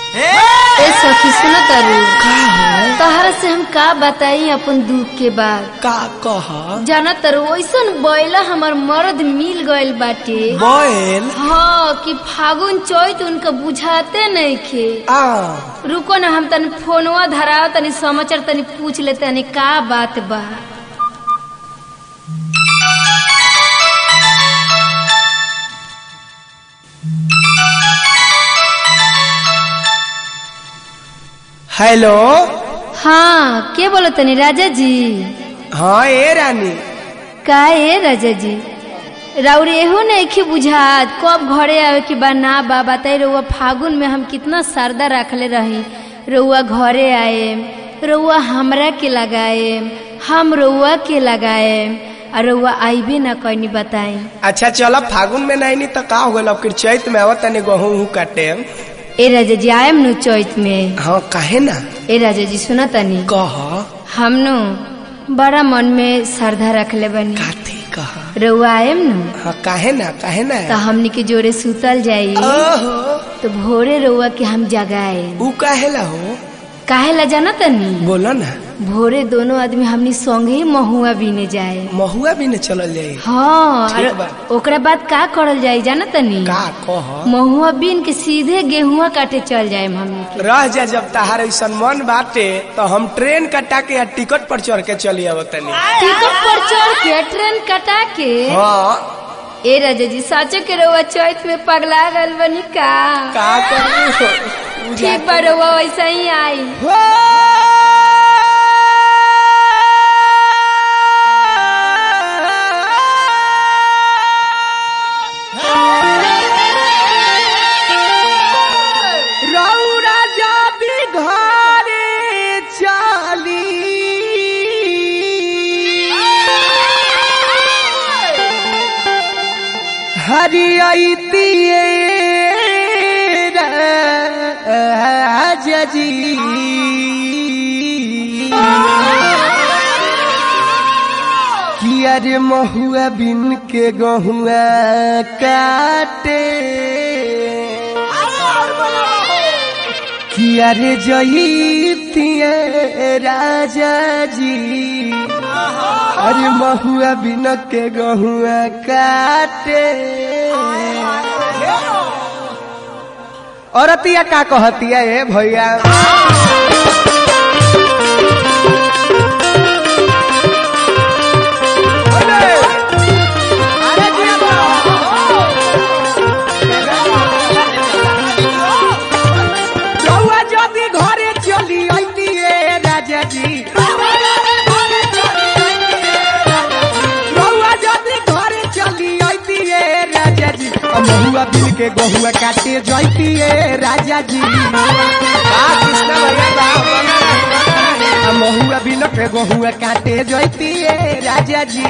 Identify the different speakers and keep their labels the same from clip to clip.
Speaker 1: ए सखी सुन तारू तहरा से हम का बताई अपन दुख के बात
Speaker 2: का कह
Speaker 1: जाना तारू ऐसन बैला हमार मर्द मिल गइल बाटे
Speaker 2: बैल
Speaker 1: हाँ कि फागुन चैत उनका बुझाते नहीं खे
Speaker 2: आ
Speaker 1: रुको ना हम तनी फोनवा धराव तनी समाचार तनी पूछ ले तनी का बात बा
Speaker 2: हेलो
Speaker 1: हाँ के बोलो तनी राजा जी
Speaker 2: हाँ ए रानी
Speaker 1: का ए राजा जी राउर एहो नहीं बुझात कब घरे आवे के बा ना बा बताई रउआ फागुन में हम कितना सरदा रखले रही रउआ घरे आए रउआ हमरा के लगाए हम रउआ के लगाए और रउआ आइबे ना कहीं बताई
Speaker 2: अच्छा चलो फागुन में नहीं तो का हो गल अब फिर चैत में आवत तनी गहूं उहूं काटे
Speaker 1: ए राजा जी आयम नु चैत में
Speaker 2: हाँ काहे ना
Speaker 1: ए राजा जी सुना तनी
Speaker 2: कह
Speaker 1: हम नु बड़ा मन में श्रद्धा रखले बनी
Speaker 2: काथी कह
Speaker 1: रउआ आयम नु
Speaker 2: हाँ काहे ना काहे ना
Speaker 1: तो हमनी के जोड़े सुतल जाई
Speaker 2: ओहो
Speaker 1: तो भोरे रउआ के हम जगाए
Speaker 2: ऊ काहे ला हो
Speaker 1: काहे ला जाना तनी
Speaker 2: बोलो ना
Speaker 1: भोरे दोनों आदमी हमनी संगे ही महुआ बीने जाए
Speaker 2: महुआ भी न चलल जाई
Speaker 1: हाँ
Speaker 2: ठीक
Speaker 1: और
Speaker 2: बा।
Speaker 1: ओकरा बाद का करल जाई जाना तनी
Speaker 2: का कह
Speaker 1: महुआ बीन के सीधे गेहुआ काटे चल जाए हमनी के
Speaker 2: रह जा जब तहार ऐसा मन बाटे तो हम ट्रेन कटा के या टिकट पर चढ़ के चली अब तनी
Speaker 1: टिकट पर चढ़ के ट्रेन कटा के
Speaker 2: हाँ
Speaker 1: ए राजा जी साचो के रउआ चैत में पगला गल बनी का
Speaker 2: का करू
Speaker 1: ठीक बा रउआ वैसा ही आई
Speaker 2: रौरा जाबी घरे चली हरियतिए जी किया रे महुआ बिन के गहुआ काटे किया रे जईतिए राजा जी अरे महुआ बिन के गहुआ काटे औरतिया का कहतिया ए भैया रउआ जदि घरे चली अइतिए राजा जी रउआ जदि घरे चली अइतिए राजा जी आ महुआ बिन के गहुआ काटे जइतिए राजा जी आ महुआ बिन के गहुआ काटे जइतिए राजा जी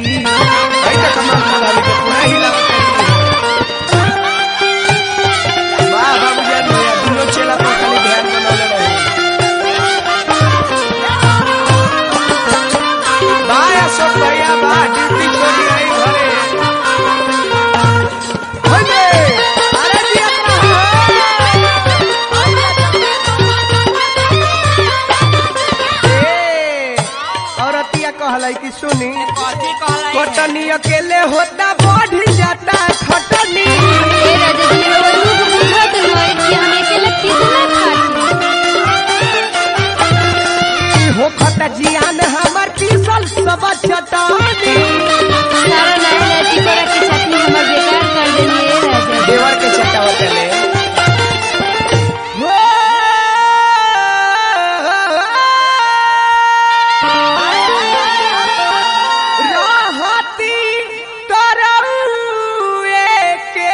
Speaker 2: वाह बाबूजी भैया दुनो चेला पर खाली ध्यान बनौले रहे बाय अशोक भैया बा ड्यूटी छोड़ी आई घरे होइले अरे जी अपना ए औरतिया कहलाई कि सुनी कटनी अकेले होता बढ़ जाता खटनी
Speaker 1: ए राजा जी रउआ दुख बुझत होई कि हम अकेले कितना खाटी
Speaker 2: हो खता जियान हमर पीसल सब चटानी
Speaker 1: सारा नया लाठी करा के चटनी हमर बेकार कर देनी ए राजा जी।
Speaker 2: देवर के चटावा चले रहती तरौए के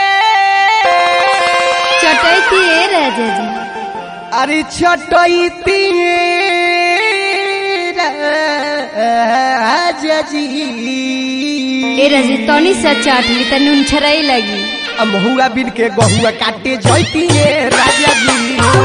Speaker 1: चटैती ए राजा जी
Speaker 2: अरे छटैती राजा जी
Speaker 1: ए राजा जी, तनी सा चाट ली त नून छराई लगी
Speaker 2: आ महुआ बिन के गहुआ काटे जैती राजा जी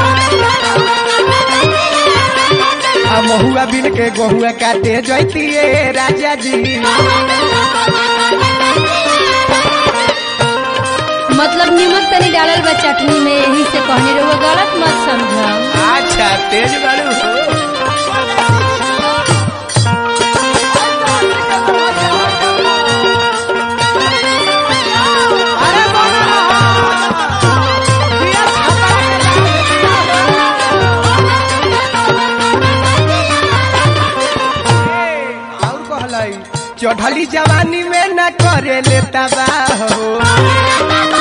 Speaker 2: आ महुआ बिन के गहुआ काटे जैती राजा जी
Speaker 1: मतलब निमक तनी डालल बा चटनी में यही से कहनी रहुआ गलत मत समझ
Speaker 2: अच्छा तेज बारू हो अरे और कहलाई चढ़ली जवानी में न करे लेता बा हो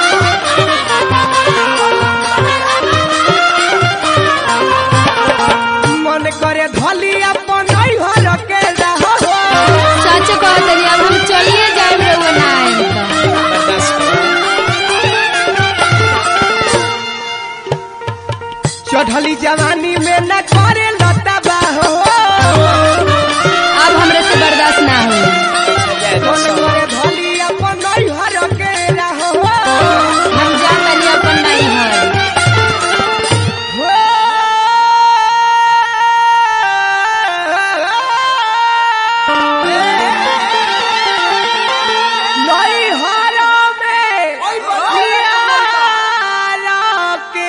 Speaker 2: मन करे धली अपन हर के रहो
Speaker 1: सच कहतनी अब हम चलिए जाए रहुआ ना आएम त
Speaker 2: चढ़ली जवानी में न करे लता बा हो
Speaker 1: अब हमरे से बर्दाश्त ना हो
Speaker 2: मन करे धली अपन हर के रहो
Speaker 1: हम जा तनी अपन नहीं है
Speaker 2: नहीं हरा में प्यारा के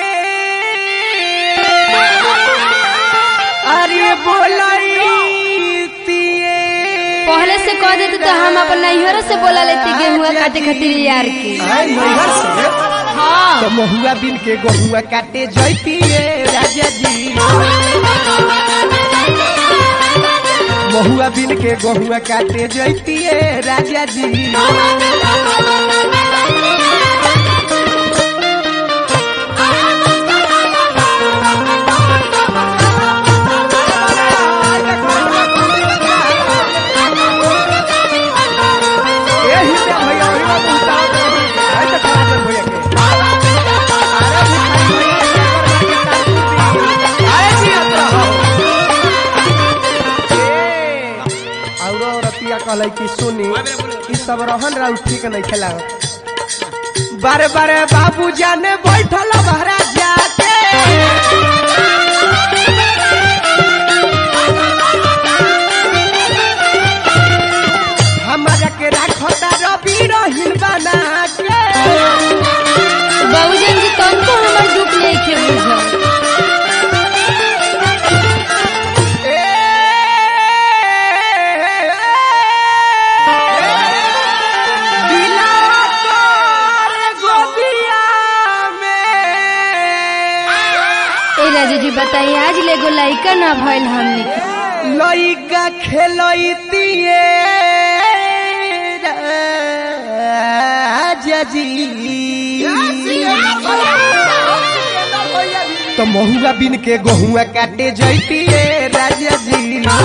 Speaker 2: अरे बोलाई तिए
Speaker 1: पहले से कह देते तो हम अपन नैहर से बोला लेती गेहुआ काटे खातिर यार के
Speaker 2: आय नैहर से
Speaker 1: हाँ
Speaker 2: तो महुआ बिन के गहुआ काटे जैतिए राजा जी महुआ बिन के गहुआ काटे जैतिए राजा जी एही से भैया ओही में पहुंचा दे। ऐ तो करा दे भैया के। अरे भिखारी भैया के कर बाकी ताकूती। अरे जियत रहो। ए, औरो औरतिया कहलै कि सुनी ई सब रहन राउ ठीक नहीं खेला बारे बारे बाबू जाने बैठल बहरा जाके हमारा के राखता रवि रहिन बना के
Speaker 1: बाबूजन जी तुमको हमर दुख नहीं खे बुझल
Speaker 2: ए, दिला तोर गोदिया में
Speaker 1: ए राजा जी बताइए आज लेगो लइका ना भइल हमनी के
Speaker 2: लइका खेलैतिए राजा जी तो महुआ बिन के गहुआ काटे जैतिए राजा जी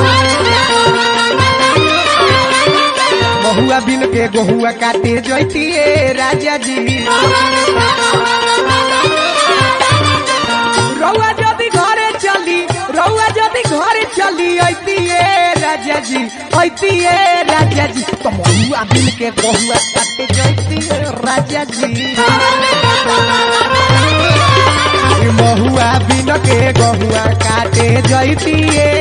Speaker 2: महुआ बिन के गहुआ काटे जैतिए राजा जी रउआ जदि घरे चली रउआ जदि घरे चली ऐतिए राजा जी ऐतिए राजा जी तो महुआ बिन के गहुआ काटे जैतिए राजा जी ई महुआ बिन के गहुआ काटे जैतिए